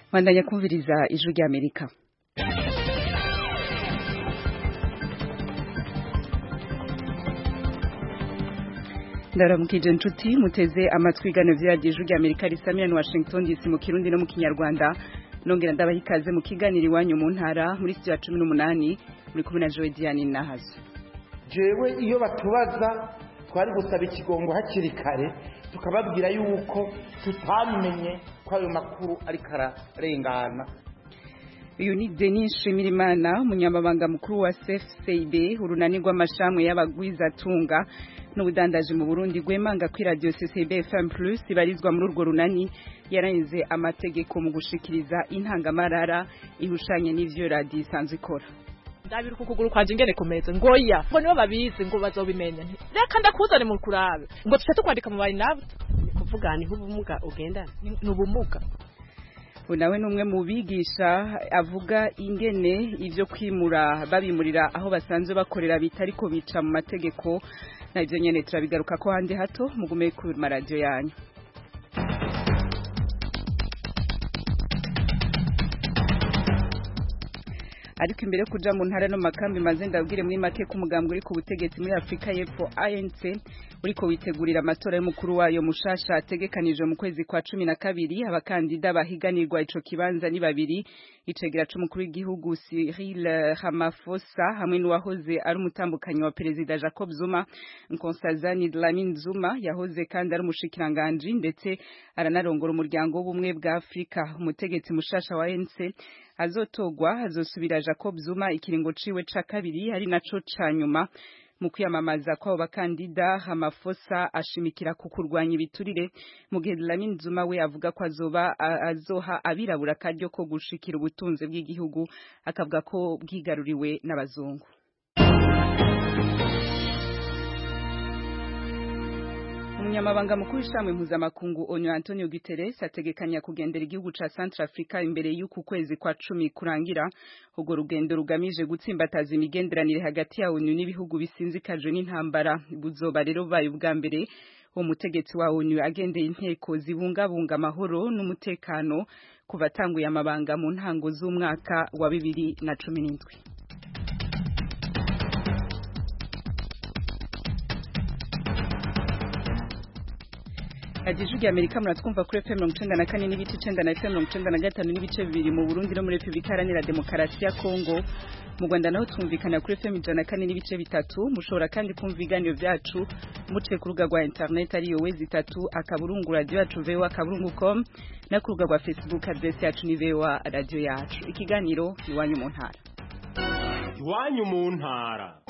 bandanya kumviriza ijwi ry'amerika ndaramukije inshuti muteze amatwi igano vyaryo ijwi ry'amerika risamira washington dc mu kirundi no mu kinyarwanda nongera ndabaha ikaze mu kiganiro iwanyu mu ntara muri studio ya cumi n'umunani muri kumwe na jowe diane nahazo jewe iyo batubaza twari gusaba ikigongo hakiri kare tukababwira yuko tutamenye ko ayo makuru ariko ararengana uyu ni denis nshimirimana umunyamabanga mukuru wa cfcb urunani rw'amashami y'abagwizatunga n'ubudandaji mu burundi rwemanga ko iradiyo ccb fm plus ibarizwa muri urwo runani yarangize amategeko mu gushikiriza intangamarara ihushanye n'ivyo radiyo isanzwe ikora ndabira uku kuguru kwanje ingene kumeze ngoya ngo nibo babizi ngo bazobimenya nti reka ndakuzane mu kurabe ngo tuce tukwandika mu bari nabo ni kuvuga niho ubumuga ugendana ni ubumuga nawe ni umwe mu bigisha avuga ingene ibyo kwimura babimurira aho basanzwe bakorera bita ariko bica mu mategeko nabyo nyine turabigaruka ko handi hato mugume ku maradiyo yanyu ariko imbere yo kuja mu ntara no makambi maze ndabwire muri make ko umugambi uri ku butegetsi muri Afrika y'Epfo ANC uriko witegurira amatora y'umukuru wayo mushasha ategekanijwe mu kwezi kwa cumi na kabiri abakandida bahiganirwa ico kibanza ni babiri icegera c'umukuru w'igihugu Cyril Ramaphosa hamwe n'uwahoze ari umutambukanyi wa perezida Jacob Zuma Nkosazana Dlamini Zuma yahoze kandi ari umushikiranganji ndetse aranarongora umuryango w'ubumwe bwa Afrika umutegetsi mushasha wa ANC azotogwa azosubira Jacob Zuma ikiringo ciwe ca kabiri ari naco ca nyuma mu kwiyamamaza kw'abo bakandida Ramaphosa ashimikira ku kurwanya ibiturire mu gihe Dlamini Zuma we avuga ko azoba azoha abirabura akaryo ko gushikira ubutunzi bw'igihugu akavuga ko bwigaruriwe n'abazungu umunyamabanga mukuru w'ishamwe mpuzamakungu onu antonio guterres ategekanya kugendera igihugu ca centrafrica imbere y'uku kwezi kwa cumi kurangira urwo rugendo rugamije gutsimbataza imigenderanire hagati ya onu n'ibihugu bisinzikajwe n'intambara buzoba rero bubaye ubwa mbere uwo mutegetsi wa onu agendeye inteko zibungabunga amahoro n'umutekano kuva atanguye amabanga mu ntango z'umwaka wa bibiri na cumi n'indwi Ajiju ya Amerika muratwumva kuri FM 94 n'ibice 9 na FM 95 n'ibice bibiri mu Burundi no muri Republika Iharanira Demokarasi ya Kongo mu Rwanda naho twumvikana kuri FM 104 n'ibice bitatu mushobora kandi kumva ibiganiro byacu muciye ku rubuga rwa internet ari yo wezi itatu akaburungu radio yacu VOA akaburungu.com na ku rubuga rwa Facebook address yacu ni VOA radio yacu ikiganiro iwanyu mu ntara iwanyu mu ntara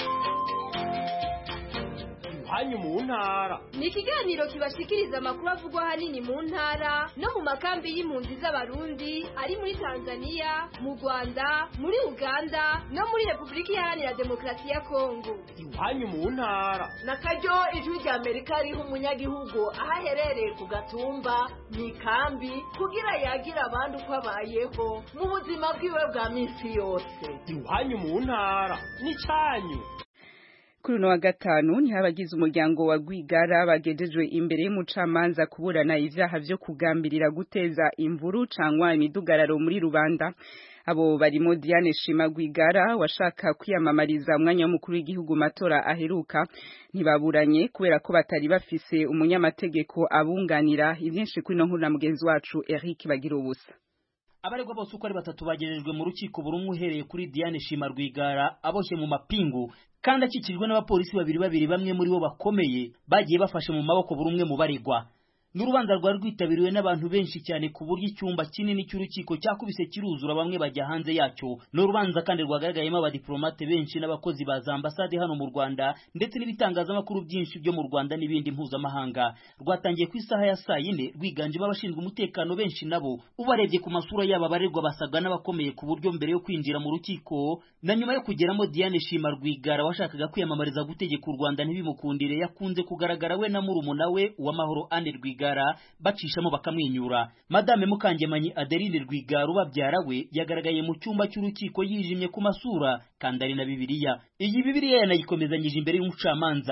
iwanyu mu ntara ni ikiganiro kibashikiriza amakuru avugwa ahanini mu ntara no mu makambi y'impunzi z'abarundi ari muri tanzania mu rwanda muri uganda no muri repubulika iharanira demokarasi ya kongo iwanyu mu ntara na karyo ijwi rya amerika riha umunyagihugu aho aherereye ku gatumba mu ikambi kugira yagire abandi uko abayeho mu buzima bwiwe bwa minsi yose iwanyu mu ntara ni cyanyu kuri uno wa gatanu niho abagize umuryango wa Rwigara bagejejwe imbere y'umucamanza kuburana ivyaha vyo kugambirira guteza imvuru cangwa imidugararo muri rubanda abo barimo Diane Shima Rwigara washaka kwiyamamariza umwanya w'umukuru w'igihugu matora aheruka ntibaburanye kubera ko batari bafise umunyamategeko abunganira ivyinshi kuri no nkuru na mugenzi wacu Eric Bagira ubusa abaregwa bose uko ari batatu bagejejwe mu rukiko burumwe uhereye kuri Diane Shima Rwigara aboshye mu mapingu kandi akikijwe n'abapolisi babiri babiri bamwe muri bo bakomeye bagiye bafashe mu maboko buri umwe mu baregwa n'urubanza rwari rwitabiriwe n'abantu benshi cyane ku buryo icyumba kinini cy'urukiko cyakubise kiruzura bamwe bajya hanze yacyo ni urubanza kandi rwagaragayemo abadiplomate benshi n'abakozi ba za ambasade hano mu Rwanda ndetse n'ibitangazamakuru byinshi byo mu Rwanda n'ibindi mpuzamahanga rwatangiye ku isaha ya saa yine rwiganjemo abashinzwe umutekano benshi nabo ubarebye ku masura yabo abaregwa basaga n'abakomeye ku buryo mbere yo kwinjira mu rukiko na nyuma yo kugeramo Diane Shima Rwigara washakaga kwiyamamariza gutegeka u Rwanda ntibimukundire yakunze kugaragara we na murumuna we uwamahoro Anne Rwigara bacishamo bakamwenyura madame Mukangemanyi Adeline Rwigara ubabyara we yagaragaye mu cyumba cy'urukiko yijimye ku masura kandi ari na Bibiliya iyi Bibiliya yanayikomezanyije imbere y'umucamanza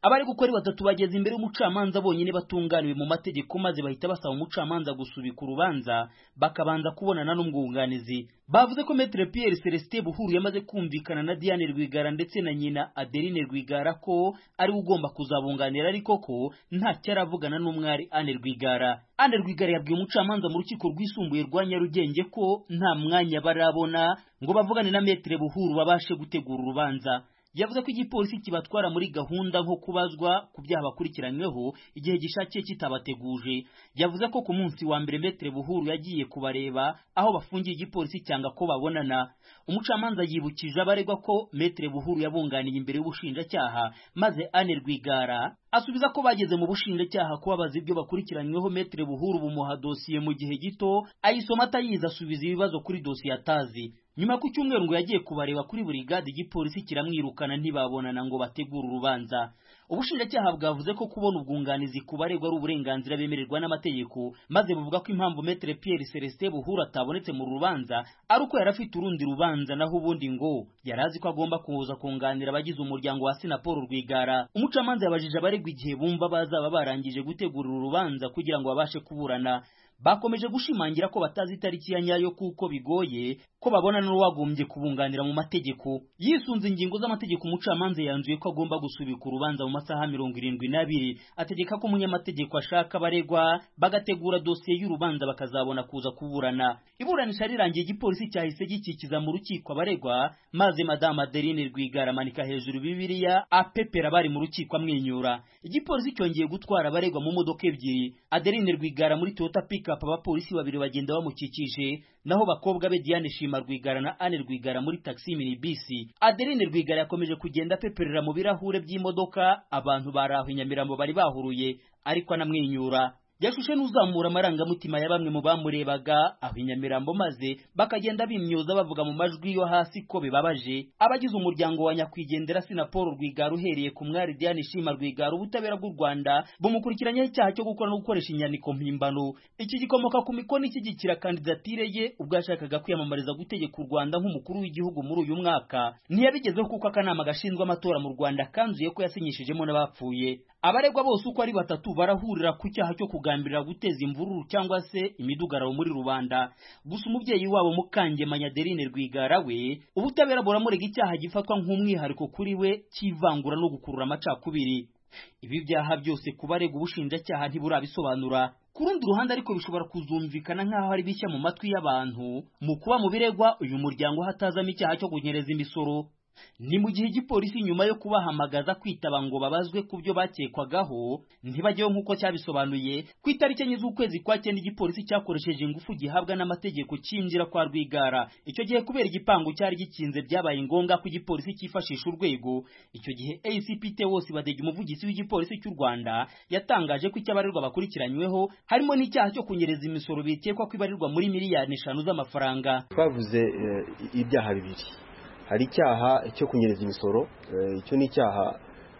abari gukora batatu bageze imbere y'umucamanza bonyine batunganiwe mu mategeko maze bahita basaba umucamanza gusubika urubanza bakabanza kubonana n'umwunganizi bavuze ko Maître Pierre Celestin Buhuru yamaze kumvikana na Diane Rwigara ndetse na nyina Adeline Rwigara ko ari ugomba kuzabunganira ariko ko nta cyaravugana n'umwari Anne Rwigara Anne Rwigara yabwiye umucamanza mu rukiko rwisumbuye rwa Nyarugenge ko nta mwanya barabona ngo bavugane na Maître Buhuru babashe gutegura urubanza yavuze ko igipolisi kibatwara muri gahunda nko kubazwa ku byaha bakurikiranyweho igihe gishakiye kitabateguje yavuze ko ku munsi wa mbere Metre Buhuru yagiye kubareba aho bafungiye igipolisi cyanga ko babonana umucamanza yibukije abaregwa ko Metre Buhuru yabunganiye imbere y'ubushinjacyaha maze Anne Rwigara asubiza ko bageze mu bushinjacyaha kubabaza ibyo bakurikiranyweho Metre Buhuru bumuha dosiye mu gihe gito ayisoma atayizi asubiza ibibazo kuri dosiye atazi nyuma ku cyumweru ngo yagiye kubareba kuri burigade igipolisi kiramwirukana ntibabonana ngo bategure urubanza ubushinjacyaha bwavuze ko kubona ubwunganizi ku baregwa ari uburenganzira bemererwa n'amategeko maze buvuga ko impamvu Maître Pierre Celestin Buhuru atabonetse mu rubanza ari uko yari afite urundi rubanza naho ubundi ngo yari azi ko agomba kuza kunganira abagize umuryango wa Sinapol Rwigara umucamanza yabajije abaregwa igihe bumva bazaba barangije gutegura urubanza kugira ngo babashe kuburana bakomeje gushimangira ko batazi itariki ya nyayo kuko bigoye ko babona n'uwagombye kubunganira mu mategeko yisunze ingingo z'amategeko umucamanza yanzuye ko agomba gusubika urubanza mu masaha mirongo irindwi n'abiri ategeka ko umunyamategeko ashaka abaregwa bagategura dosiye y'urubanza bakazabona kuza kuburana iburanisha rirangiye igipolisi cyahise gikikiza mu rukiko abaregwa maze madamu adeline rwigara amanika hejuru bibiliya apepera bari mu rukiko amwenyura igipolisi cyongeye gutwara abaregwa mu modoka ebyiri adeline rwigara muri toyota pickup abapolisi babiri bagenda bamukikije naho bakobwa be Diane Shima Rwigara na Anne Rwigara muri taxi minibus Adeline Rwigara yakomeje kugenda apeperera mu birahure by'imodoka abantu bari aho Nyamirambo bari bahuruye ariko anamwenyura yashushe n'uzamura amarangamutima ya bamwe mu bamurebaga aho inyamirambo maze bakagenda bimyoza bavuga mu majwi yo hasi ko bibabaje abagize umuryango wa nyakwigendera Sinapol Rwigara uhereye ku mwari Diane Shima Rwigara ubutabera bw'u Rwanda bumukurikiranyeho icyaha cyo gukora no gukoresha inyandiko mpimbano iki gikomoka ku mikono ishyigikira kandidatire ye ubwo yashakaga kwiyamamariza gutegeka u Rwanda nk'umukuru w'igihugu muri uyu mwaka ntiyabigezeho kuko akanama gashinzwe amatora mu Rwanda kanzuye ko yasinyishijemo n'abapfuye abaregwa bose uko ari batatu barahurira ku cyaha cyo kugambirira guteza imvururu cyangwa se imidugararo muri rubanda gusa umubyeyi wabo Mukangemanya Adeline Rwigara we ubutabera buramurega icyaha gifatwa nk'umwihariko kuri we cy'ivangura no gukurura amacakubiri ibi byaha byose ku baregwa ubushinjacyaha ntiburabisobanura ku rundi ruhande ariko bishobora kuzumvikana nk'aho ari bishya mu matwi y'abantu mu kuba mu biregwa uyu muryango hatazamo icyaha cyo kunyereza imisoro ni mu gihe igipolisi nyuma yo kubahamagaza kwitaba ngo babazwe ku byo bakekwagaho ntibajyeho nk'uko cyabisobanuye ku itariki enye z'ukwezi kwa cyenda igipolisi cyakoresheje ingufu gihabwa n'amategeko cyinjira kwa rwigara icyo gihe kubera igipangu cyari gikinze byabaye ngombwa ko igipolisi cyifashisha urwego icyo gihe ACPT wose badege umuvugizi w'igipolisi cy'u Rwanda yatangaje ko icyabarirwa bakurikiranyweho harimo n'icyaha cyo kunyereza imisoro bikekwa ko ibarirwa muri miliyoni eshanu z'amafaranga twavuze ibyaha bibiri hari icyaha cyo kunyereza imisoro icyo ni icyaha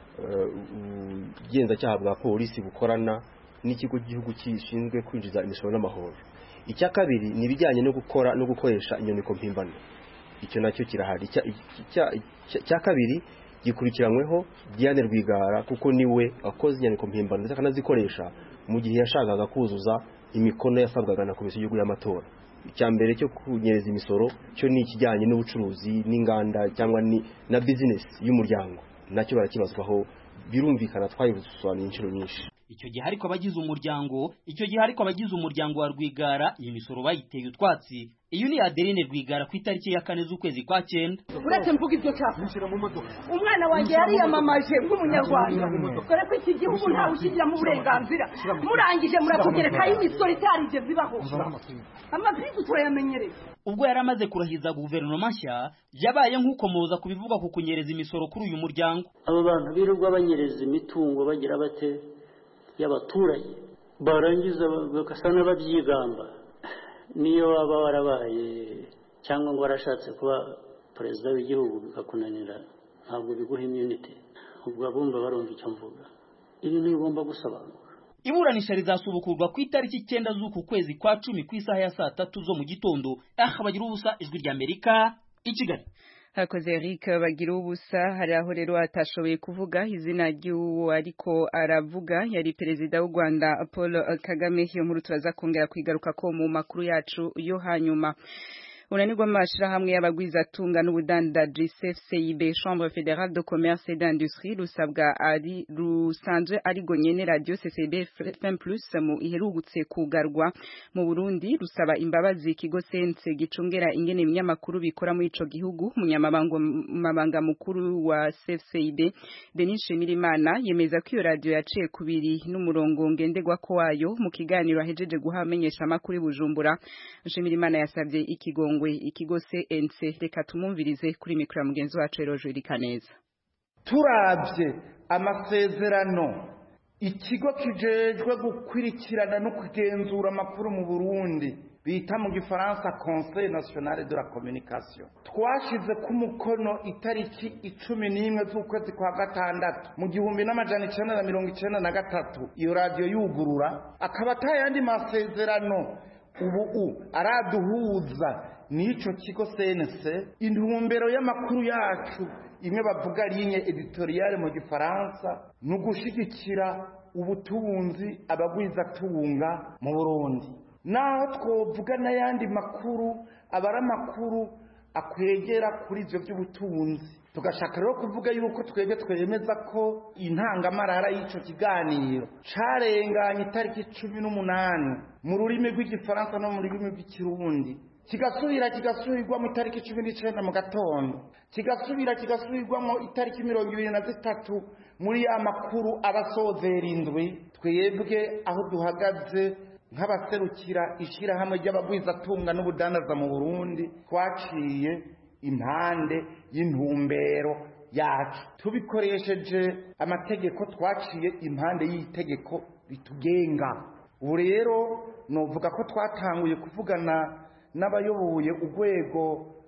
ubugenzacyaha bwa polisi bukorana n'ikigo cy'igihugu gishinzwe kwinjiza imisoro n'amahoro icya kabiri ni ibijyanye no gukora no gukoresha inyandiko mpimbano icyo nacyo kirahari icya kabiri gikurikiranyweho Diane Rwigara kuko niwe wakoze inyandiko mpimbano ndetse akanazikoresha mu gihe yashakaga kuzuza imikono yasabwaga na komisiyo y'igihugu y'amatora icya mbere cyo kunyereza imisoro cyo ni ikijyanye n'ubucuruzi n'inganda cyangwa na bizinesi y'umuryango nacyo barakibazwaho birumvikana twayisobanuye inshuro nyinshi icyo gihe ariko abagize umuryango icyo gihe ariko abagize umuryango wa Rwigara iyi misoro bayiteye utwatsi iyo ni Adeline Rwigara ku itariki ya kane z'ukwezi kwa cyenda uretse mvuga ibyo cyapa umwana wanjye yariyamamaje nk'umunyarwanda dore ko iki gihugu ntawe ukigiramo uburenganzira murangije muratugerekaho imisoro itarigeze ibaho amabwiriza turayamenyereye ubwo yari amaze kurahiza guverinoma nshya yabaye nk'ukomoza ku bivugwa ku kunyereza imisoro kuri uyu muryango abo bantu birirwa banyereza imitungo bagira bate y'abaturage barangiza bagasa n'ababyigamba niyo waba warabaye cyangwa ngo warashatse kuba perezida w'igihugu bikakunanira ntabwo biguha imyunite ubwo abumva barumva icyo mvuga ibi ntibigomba gusobanuka iburanisha rizasubukurwa ku itariki icyenda z'uku kwezi kwa cumi ku isaha ya saa tatu zo mu gitondo aha bagira ubusa ijwi ry'amerika i kigali hakoze Eric bagira ubusa hari aho rero atashoboye kuvuga izina ry'uwo ariko aravuga yari perezida w'u Rwanda Paul Kagame iyo nkuru turaza kongera kwigaruka ko mu makuru yacu yo hanyuma unanirwa amashirahamwe y'abagwizatunga n'ubudandaji CFCIB Chambre Fédérale de Commerce et d'Industrie rusabwa ari rusanzwe arigo nyene radio CCB FM Plus mu iherugutse kugarwa mu Burundi rusaba imbabazi ikigo sense gicungera ingene ibinyamakuru bikora muri ico gihugu munyamabanga mabanga mukuru wa CFCIB Denis Shimirimana yemeza ko iyo radio yaciye kubiri n'umurongo ngenderwa ko wayo mu kiganiro ahejeje guhamenyesha amakuru Bujumbura Shimirimana yasabye ikigongo ikigo CNC reka tumumvirize kuri mikro ya mugenzi wacu Erojo Irikaneza turabye amasezerano ikigo kijejwe gukurikirana no kugenzura amakuru mu Burundi bita mu gifaransa Conseil National de la Communication twashize ku mukono itariki icumi n'imwe z'ukwezi kwa gatandatu mu gihumbi n'amajana icenda na mirongo icenda na gatatu iyo radiyo yugurura akaba atayandi masezerano ubu araduhuza n'ico kigo CNC intumbero y'amakuru yacu imwe bavuga linye editoriale mu gifaransa ni ugushigikira ubutunzi abagwizatunga mu burundi naho twovuga n'ayandi makuru aba ari amakuru akwegera kuri ivyo vy'ubutunzi tugashaka rero kuvuga yuko twebwe twemeza ko intangamarara y'ico kiganiro carenganye itariki cumi n'umunani mu rurimi rw'igifaransa no mu rurimi rw'ikirundi kigasubira kigasubirwa mu itariki cumi n'icenda mu gatondo kigasubira kigasubirwamo itariki mirongo ibiri na zitatu muri ya makuru abasozera indwi twebwe aho duhagaze nk'abaserukira ishirahamwe ry'abagwizatunga n'ubudandaza mu burundi twaciye impande y'intumbero yacu tubikoresheje amategeko twaciye impande y'itegeko ritugenga ubu rero novuga ko twatanguye kuvugana n'abayoboye urwego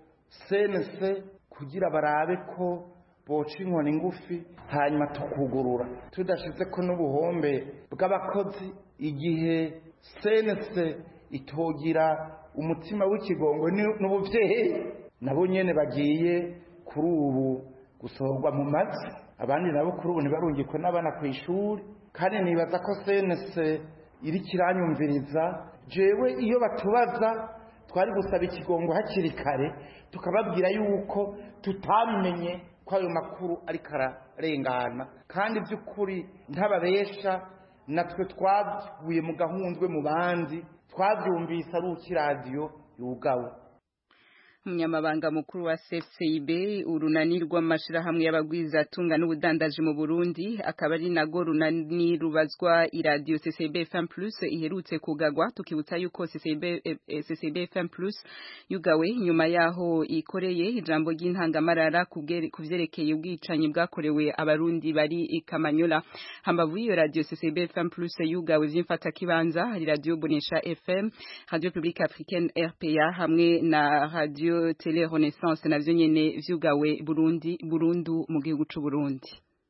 senese kugira barabe ko boca inkoni ngufi hanyuma tukugurura tudashize ko n'ubuhombe bw'abakozi igihe senese itogira umutima w'ikigongo n'ubuvyeyi nabo nyene bagiye kuri ubu gusohorwa mu mazi abandi nabo kuri ubu ntibarungikwe n'abana ku ishuri kandi nibaza ko senese iri kiranyumviriza jewe iyo batubaza twari gusaba ikigongo hakiri kare tukababwira yuko tutamenye ko ayo makuru ariko ararengana kandi by'ukuri ntababesha natwe twavuye mu gahundwe mu bandi twabyumvise ari ukiradiyo yugawe umunyamabanga mukuru wa CFCIB urunani rw'amashirahamwe y'abagwizatunga n'ubudandaji mu Burundi akaba ari nago runani rubazwa iradio CCB FM Plus iherutse kugagwa tukibutsa yuko CCB eh, CCB FM Plus yugawe nyuma yaho ikoreye ijambo ry'intangamarara kuvyerekeye ubwicanyi bwakorewe abarundi bari ikamanyola hambavu iyo radio CCB FM Plus yugawe vy'imfata kibanza hari radio Bonesha FM Radio Publique Africaine RPA hamwe na radio Tele Renaissance navyo nyene vyugawe Burundi Burundu mu gihugu c'u Burundi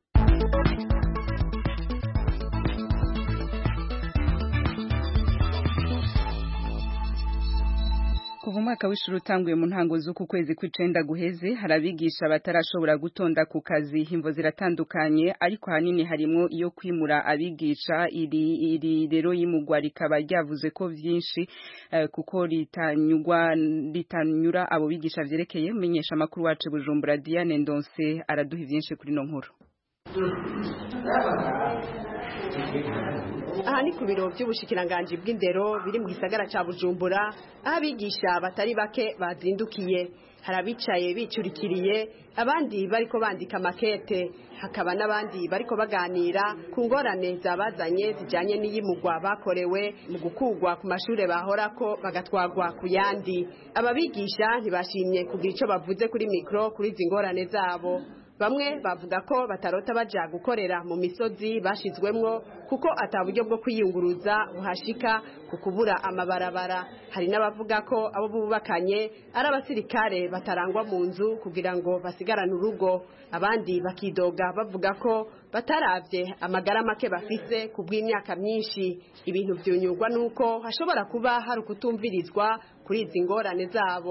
kuva umwaka w'ishuri utanguye mu ntango z'uku kwezi kw'icenda guheze harabigisha batarashobora gutonda ku kazi imvo ziratandukanye ariko hanini harimwo iyo kwimura abigisha iri iri rero y'imugwa rikaba ryavuze ko vyinshi uh, kuko ritanyugwa ritanyura abo bigisha vyerekeye umenyesha amakuru wacu Bujumbura Diane Ndonse araduha vyinshi kuri no nkuru aha ni ku biro by'ubushikiranganji bw'indero biri mu gisagara ca bujumbura aho abigisha batari bake bazindukiye hari abicaye bicurikiriye abandi bariko bandika makete hakaba n'abandi bariko baganira ku ngorane zabazanye zijanye n'iyimugwa bakorewe mu gukugwa ku mashure bahorako bagatwagwa ku yandi aba bigisha ntibashimye kugira ico bavuze kuri mikro kuri izi ngorane zabo bamwe bavuga ko batarota baja gukorera mu misozi bashizwemwo kuko ata buryo bwo kwiyunguruza buhashika ku kubura amabarabara hari n'abavuga ko abo bubakanye ari abasirikare batarangwa mu nzu kugira ngo basigarane urugo abandi bakidoga bavuga ko bataravye amagara make bafise ku bw'imyaka myinshi ibintu vyunyurwa nuko hashobora kuba hari ukutumvirizwa kuri izi ngorane zabo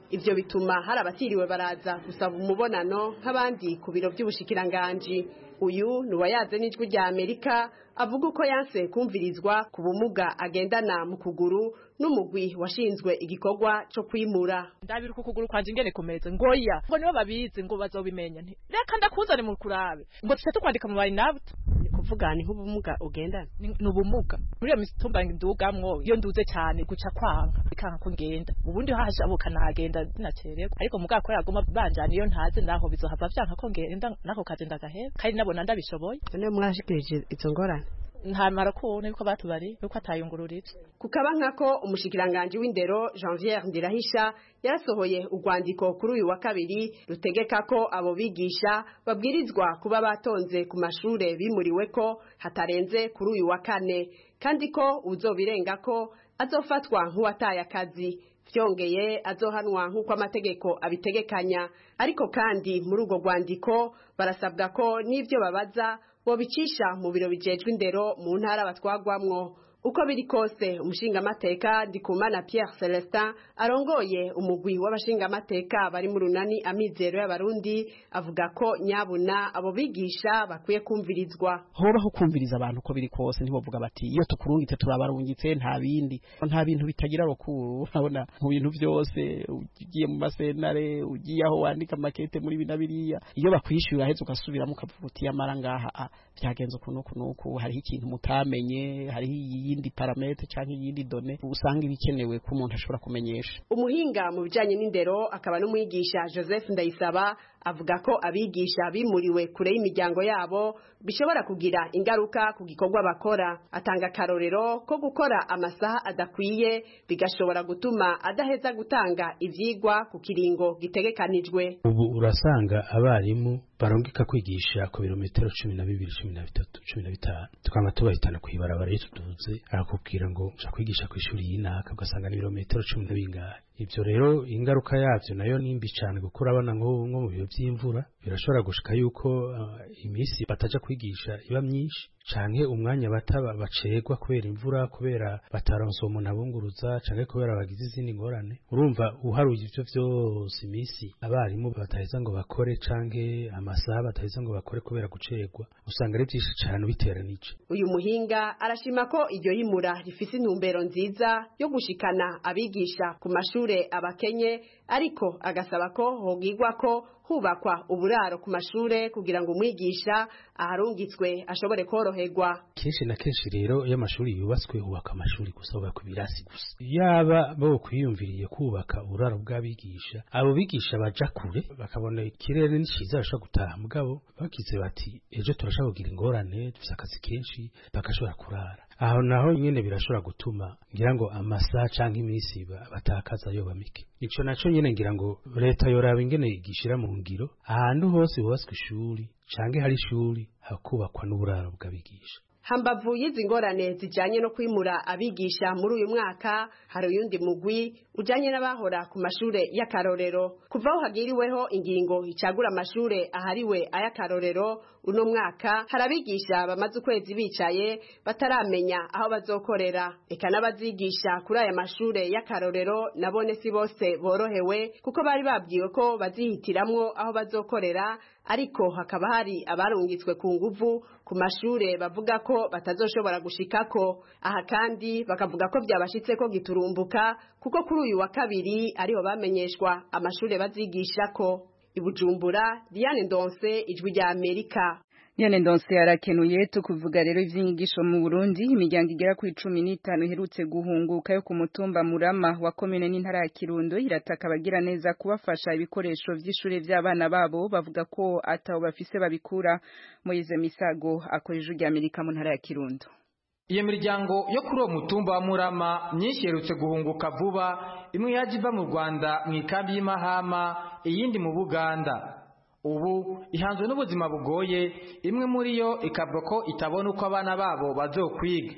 ivyo bituma hari abatiriwe baraza gusaba umubonano nk'abandi ku biro by'ubushikiranganji uyu ni uwayaze n'ijwi rya amerika avuga uko yanse kumvirizwa ku bumuga agendana mu kuguru n'umugwi washinzwe igikorwa co kwimura ndabira uku kuguru kwanje ingene kumeze ngoya ngo nibo babizi ngo bazobimenya nti reka ndakuzane mu kurabe ngo tuce tukwandika mu bayinabuta ni kuvuga ni nk'ubumuga ugendana ni ni ubumuga muri iyo mitumba ndugamwo iyo nduze cyane guca kwanga bikanka ko ngenda ubundi hashabuka nagenda nacererwa ariko mugabo ko yaguma banjana iyo ntaze naho bizohava vyanka ko ngenda nako kaje ndagahera kandi nabona ndabishoboye none mwashikirije izo ngorane ntamara kubona yuko batubari yuko atayungururije kukaba nkako umushikiranganje w'indero Janvier Ndirahisha yarasohoye urwandiko kuri uyu wa kabiri rutegeka ko abo bigisha babwirizwa kuba batonze ku mashure bimuriwe ko hatarenze kuri uyu wa kane kandi ko uzobirenga ko azofatwa nk'uwataye akazi vyongeye azohanwa nk'uko amategeko abitegekanya ariko kandi muri urwo rwandiko barasabwa ko n'ivyo babaza bobicisha mu biro bijejwe indero mu ntara batwagwamwo uko biri kose umushingamateka ndikumana Pierre Celestin arongoye umugwi w'abashingamateka bari mu runani amizero y'abarundi avuga ko nyabuna abo bigisha bakwiye kumvirizwa hobaho kumviriza abantu uko biri kose ntibovuga bati iyo tukurungitse turabarungitse nta bindi nta bintu bitagira rukuru urabona mu bintu byose ugiye mu masenare ugiye aho wandika makete muri bina biriya iyo bakwishyura heza ugasubiramo ukavuga uti yamara ngaha ah, byagenze uku n'uku n'uku hariho ikintu mutamenye hariho iyindi parametre cyangwa iyindi done usanga ibikenewe ko umuntu ashobora kumenyesha umuhinga mu bijanye n'indero akaba n'umwigisha Joseph Ndayisaba avuga ko abigisha bimuriwe kure y'imiryango yabo bishobora kugira ingaruka ku gikorwa bakora atanga akarorero ko gukora amasaha adakwiye bigashobora gutuma adaheza gutanga ivyigwa ku kiringo gitegekanijwe ubu urasanga abarimu barongeka kwigisha ku birometero cumi na bibiri cumi na bitatu cumi na bitanu tukaba tubahitana kw'ibarabara iyo tuduze arakubwira ngo uja kwigisha ku ishuri y'inaka ugasanga ni ibirometero cumi na bingahe ivyo rero ingaruka yavyo nayo nimbi cane kuko urabona nko nko mu bihe vy'imvura birashobora gushika yuko uh, imisi bataja kwigisha iba myinshi canke umwanya bataba bacerwa kubera imvura kubera bataronse umuntu abunguruza canke kubera bagize izindi ngorane urumva uharuye ivyo vyose imisi abarimu bataheza ngo bakore canke amasaha bataheza ngo bakore kubera gucerwa usanga ari vyinshi cane ubiteranije uyu muhinga arashima ko iryo yimura rifise intumbero nziza yo gushikana abigisha ku mashure abakenye ariko agasaba ko hogigwa ko hubakwa uburaro ku mashure kugira ngo umwigisha aharungitswe ashobore koroherwa kenshi na kenshi rero iyo amashuri yubatswe hubaka amashuri gusa hubakwa ibirasi gusa yaba bo kwiyumviriye kubaka uburaro bw'abigisha abo bigisha baja kure bakabona ikirere ni ciza bashobora gutaha mugabo bagize bati ejo turashobora kugira ingorane dufise akazi kenshi bagashobora kurara aho naho nyene birashobora gutuma ngira ngo amasaha canke iminsi batakaza yoba mike ico naco nyene ngira ngo leta yoraba ingene igishira mu ngiro ahantu hose hubatswe ishuri canke hari ishuri hakubakwa n'uburaro bw'abigisha hambavu y'izi ngorane zijanye no kwimura abigisha muri uyu mwaka hari uyundi mugwi ujanye n'abahora ku mashure y'akarorero kuva aho hagiriweho ingingo icagura amashure ahariwe ay'akarorero uno mwaka hari abigisha bamaze ukwezi bicaye bataramenya aho bazokorera eka n'abazigisha kuri aya mashure y'akarorero nabone si bose borohewe kuko bari babwiwe ko bazihitiramwo aho bazokorera ariko hakaba hari abarungitswe ku nguvu ku mashure bavuga ko batazoshobora gushikako aha kandi bakavuga ko byabashitse ko giturumbuka kuko kuri uyu wa kabiri ariho bamenyeshwa amashure bazigishako ibujumbura Diane Ndonse ijwi rya Amerika Diane Ndonse arakenuye tukuvuga rero ivyinyigisho mu Burundi imiryango igera ku 15 iherutse guhunguka yo ku mutumba Murama wa komine n'intara ya Kirundo irataka abagira neza kubafasha ibikoresho vy'ishure vy'abana babo bavuga ko ataho bafise babikura Moize Misago akoresha rya Amerika mu ntara ya Kirundo Iyo miryango yo kuri uwo mutumba wa Murama myinshi iherutse guhunguka vuba imwe yaje iva mu Rwanda mu ikambi y'Imahama iyindi mu Buganda ubu ihanzwe n'ubuzima bugoye imwe muri yo ikavuga ko itabona uko abana babo bazokwiga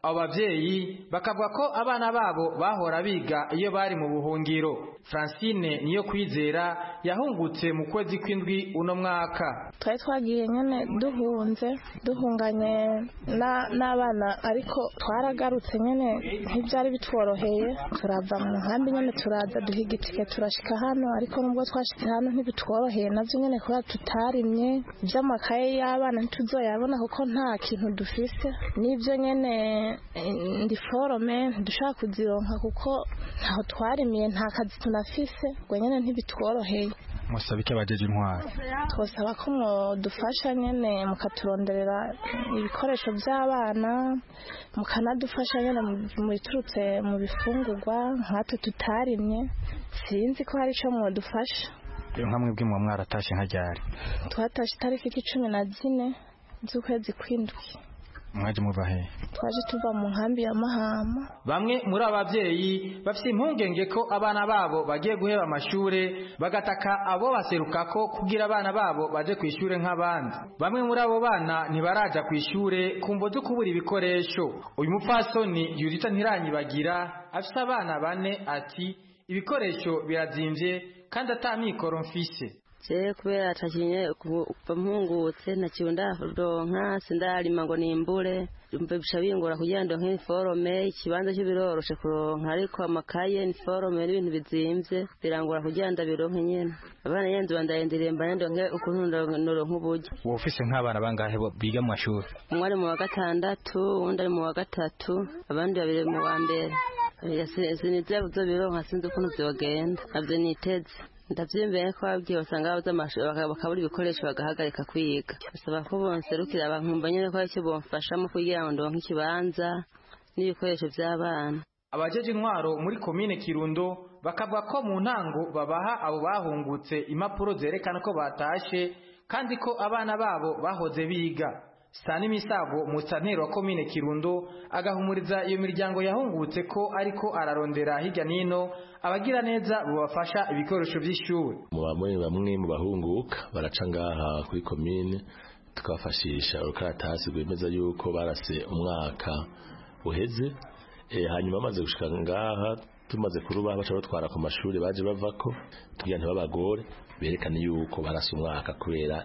abo bavyeyi bakavuga ko abana babo bahora biga iyo bari mu buhungiro francine niyo kwizera yahungutse mu kwezi kw'indwi uno mwaka twari twagiye nyene duhunze duhunganye n'abana ariko twaragarutse nyene ntibyari bitworoheye turava mu nkambi nyene turaza duhiga itike turashika hano ariko nubwo twashitse hano ntibitworoheye navyo nyene kubera tutarimye ivy'amakaye y'abana ntituzoyabona kuko nta kintu dufise n'ivyo nyene ndi forome ntidushaka kuzironka kuko ntaho twarimiye nta kazi tunafise ngo nyene ntibitworoheye musaba iki abajeje intwaro twosaba ko mwadufasha nyene mukaturonderera ibikoresho by'abana mukanadufasha nyene mu biturutse mu bifungurwa nkatwe tutarimye sinzi ko hari ico mwadufasha nka mwebwe muba mwaratashe nka ryari twatashe itariki cumi na zine z'ukwezi kw'indwi mwaje muva he twaje tuva mu nkambi ya mahama bamwe muri abo bavyeyi bafite impungenge ko abana babo bagiye guheba amashure bagataka abo baserukako kugira abana babo baje ku ishure nk'abandi bamwe muri abo bana ntibaraja ku ishure kumvo zo kubura ibikoresho uyu mupfasoni yurita ntiranyibagira afise abana bane ati ibikoresho birazimvye kandi ata mikoro mfise je kubera atakinye kuva mpungutse ntakiwe ndaronka sindarima ngo nimbure bisha bingora kugira ndonke iniforome ikibanza cyo biroroshe kuronka ariko amakaye iniforome n'ibintu bizimvye birangora kugira ndabironke nyene abana yenze bandayendiriye mbane ndonke ukuntu noronka uburyo wowe ufise nk'abana bangahe biga mu mashuri umwe ari mu wa gatandatu uwundi ari mu wa gatatu abandi babiri mu wa mbere sinizera buzo bironka sinzi ukuntu vyogenda navyo niteze ndavyiyumviye ko babwiye basanga babuze amashuri bakabura ibikoresho bagahagarika kwiga basaba ko bonserukira abankumva nyene ko aricyo bomfashamo kugira ngo ndonke ikibanza n'ibikoresho vy'abana abajeje intwaro muri komine kirundo bakavuga ko mu ntango babaha abo bahungutse impapuro zerekana ko batashe kandi ko abana babo bahoze biga sani misago musantero wa komine kirundo agahumuriza iyo miryango yahungutse ko ariko ararondera hirya nino abagira neza bubafasha ibikoresho by'ishuri bamwe bamwe mu bahunguka baraca ngaha kuri komine tukabafashisha urukaratasi rwemeza yuko barase umwaka uheze hanyuma bamaze gushika ngaha tumaze kurubaha baca batwara ku mashuri baje bavako tugira ntibabagore berekane yuko barase umwaka kubera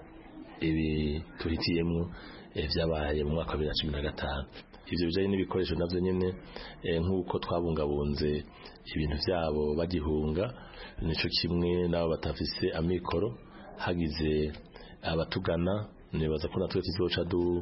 ibi tuhitiyemwo vyabaye mu mwaka wa bibiri na cumi na gatanu ivyo bijanye n'ibikoresho navyo nyene nk'uko twabungabunze ibintu vyabo bagihunga nico kimwe n'abo batafise amikoro hagize abatugana nibaza ko natwe tuzoca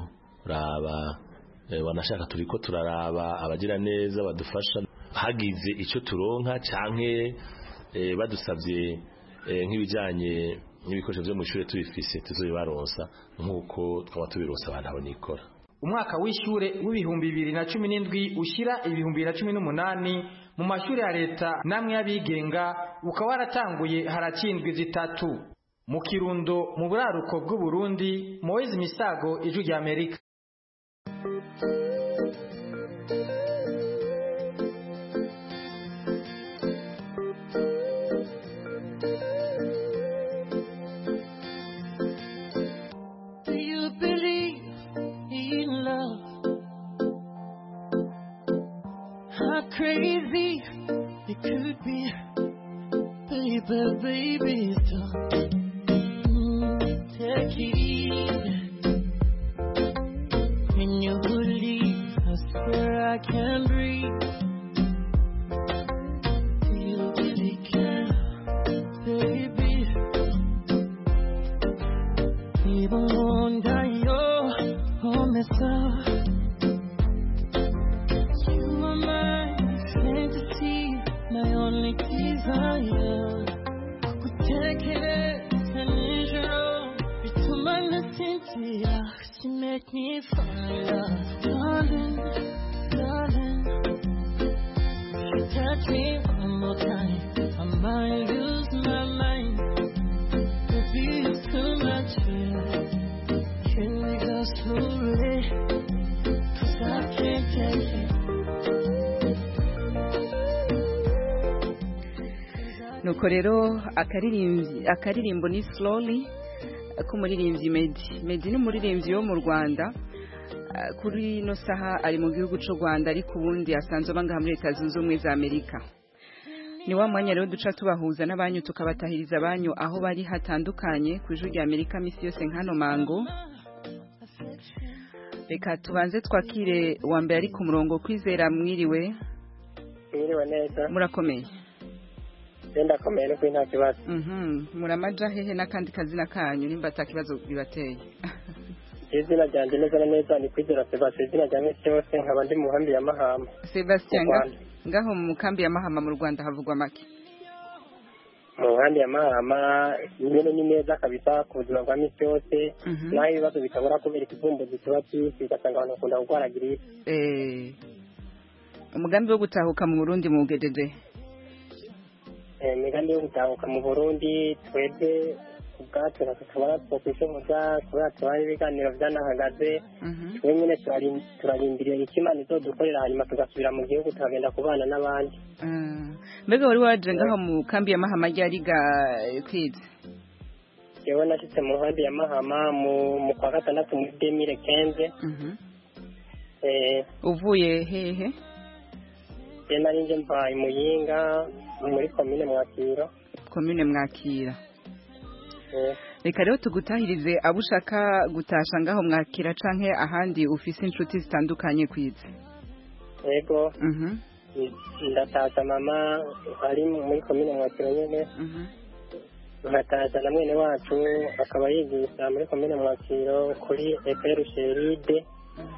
duraba wanashaka turiko turaraba abagira neza badufasha hagize ico turonka canke badusavye nk'ibijanye n'ibikoresho vyo mw'ishure tubifise tuzobibaronsa nk'uko twaba tubironsa abantu abo nikora umwaka w'ishure w'ibihumbi bibiri na cumi n'indwi ushyira ibihumbi bibiri na cumi n'umunani mu mashuri ya leta namwe y'abigenga ukaba waratanguye harakindwi zitatu mu kirundo mu buraruko bw'uburundi moise misago ijwi rya amerika crazy it could be, baby, baby, stop. Mm, take it easy. When you leave, I swear I can't breathe. Do you really care, baby? Even wonder you're all messed up. only desire kutekereza nijoro bituma nasinzira she make me fire darling darling you touch me one more time I might lose my mind baby it's too much here can we go slowly cause I can't take it nuko rero akaririmbo ni slowly k'umuririmbyi medi medi ni umuririmbyi wo mu rwanda Ah, kuri ino saha ari mu gihugu cy'u Rwanda ariko ubundi asanzwe aba ngaha muri leta zunze ubumwe za Amerika ni wa mwanya rero duca tubahuza n'abanyu tukabatahiriza abanyu aho bari hatandukanye ku ijwi rya Amerika misi yose nk'ano mango reka tubanze twakire uwa mbere ari ku murongo kwizera mwiriwe mwiriwe neza murakomeye genda akomeye no kuri nta kibazo Mhm, muramaja hehe n'akandi kazina kanyu nimba ata kibazo bibateye izina ryanjye neza na neza ni kwizera sebastien izina rya misi yose nkaba ndi mu nkambi ya mahama Sebastien Mu nga- Rwanda. ngaho mu kambi ya Mahama mu Rwanda havugwa make mu nkambi ya mahama nyine ni neza kabisa ku buzima bwa misi yose Mhm. naho ibibazo bitabura kubera ikivumbuzi kiba cyinshi ugasanga abantu bakunda kurwara giripe Eh, umugambi wo gutahuka mu Burundi muwugejeje Eh, imigambi yo gutahuka mu burundi twebwe ubwacu ntacyo tubona twokwishoboza kubera tubaye ibiganiro byanahagaze twe nyine turari- turarindiriye icyo imana izodukorera hanyuma tugasubira mu gihugu tukagenda kubana n'abandi Ah, mbega wari waje ngaho mu kambi ya Mahama ryari ga kwiza yewe nashyitse mu nkambi ya mahama mu mu kwa gatandatu muri demire kenze uvuye hehe je nari nje mva i muyinga muri komine mwakiro komine mwakira Eh, reka rero tugutahirize abo ushaka gutasha ngaho mwakira canke ahandi ufise inshuti zitandukanye kwiza yego Mhm, ndatasha mama ari muri komine mwakiro nyene mhm. nkatasha na mwene wacu akaba yigisha muri komine mwakiro kuri epr sheride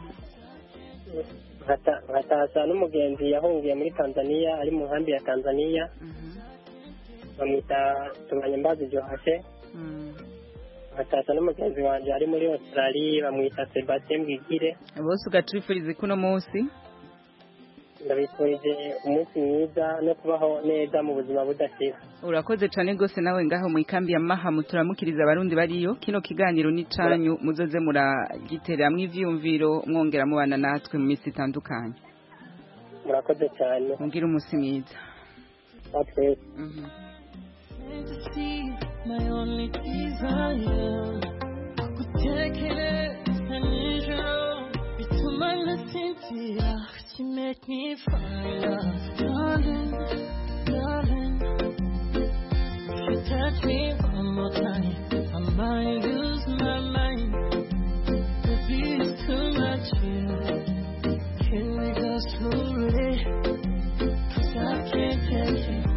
Nkata- nkatasha n'umugenzi yahungiye muri tanzania ari mu nkambi ya tanzania bamwita tubanyembazi johashe nkatasha n'umugenzi wanje ari muri australie bamwita sebastien bwigire bose ugacifurize kuno munsi ndabifurije umunsi mwiza no kubaho neza mu buzima budashira urakoze cane gose nawe ngaho mu ikambi ya Mahama turamukiriza abarundi bariyo kino kiganiro ni canyu muzoze muragiteramwo ivyumviro mwongera mubana natwe mu misi itandukanye murakoze cyane mugire umunsi mwiza natwe fantasy, my only desire. Kutekereza nijoro bituma nasinzira you make me fire darling darling if you touch me one more time I might lose my mind maybe it's too much here can we go slowly 'Cause I can't take it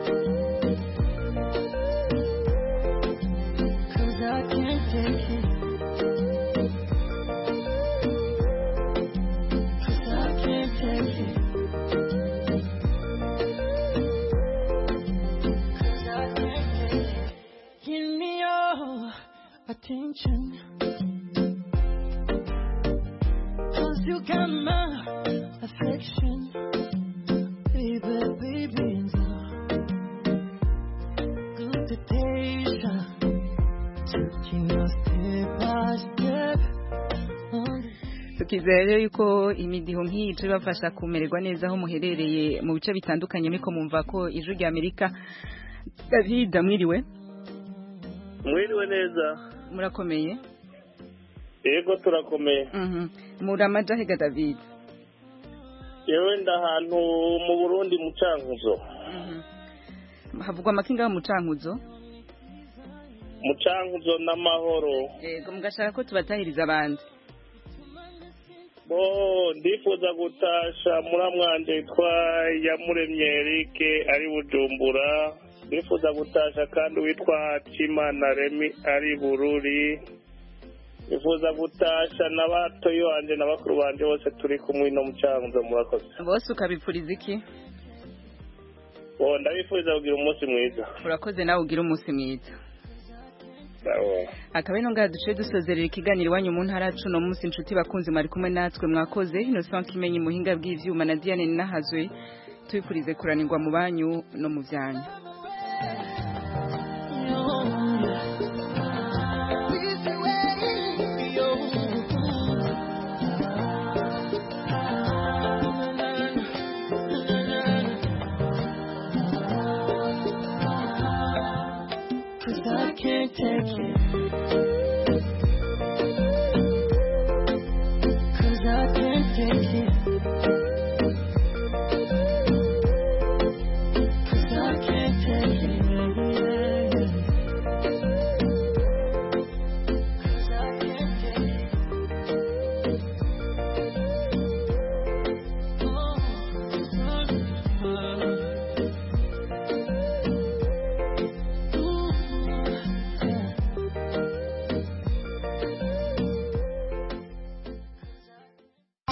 Cause I can't take it. Cause I can't take it. Cause I can't take it. Give me your attention. Cause you got my affection. Baby, baby, good temptation. Taking us step by step. tukizera rero yuko imidiho nk'iyi ije ibafasha kumererwa neza aho muherereye mu bice bitandukanye muriko mumva ko ijwi rya amerika david mwiriwe mwiriwe neza murakomeye yego turakomeye Mhm. muramaja hega david yewe nda ahantu mu burundi mu cankuzo havugwa amakinga mu cankuzo mu cankuzo n'amahoro yego mugashaka ko tubatahiriza abandi bo ndifuza gutasha muramwanje yitwa yamuremye erike ari bujumbura ndifuza gutasha kandi witwa cimana remi ari bururi ndifuza gutasha na batoyi wanje na bakuru banje bose turi kumwe no mu cankuzo murakoze bose ukabipfuriza iki bo ndabifuriza kugira umunsi mwiza urakoze nawe ugira umunsi mwiza Sawa. akaba ino ngaha duciye dusozerera ikiganiro iwanyu mu ntara yacu no munsi inshuti bakunzi mwari kumwe natwe mwakoze innocent kimenyi muhinga bw'ivyuma na diane ninahazwe tubifurize kuranirwa mu banyu no mu vyanyu Cause I can't take it.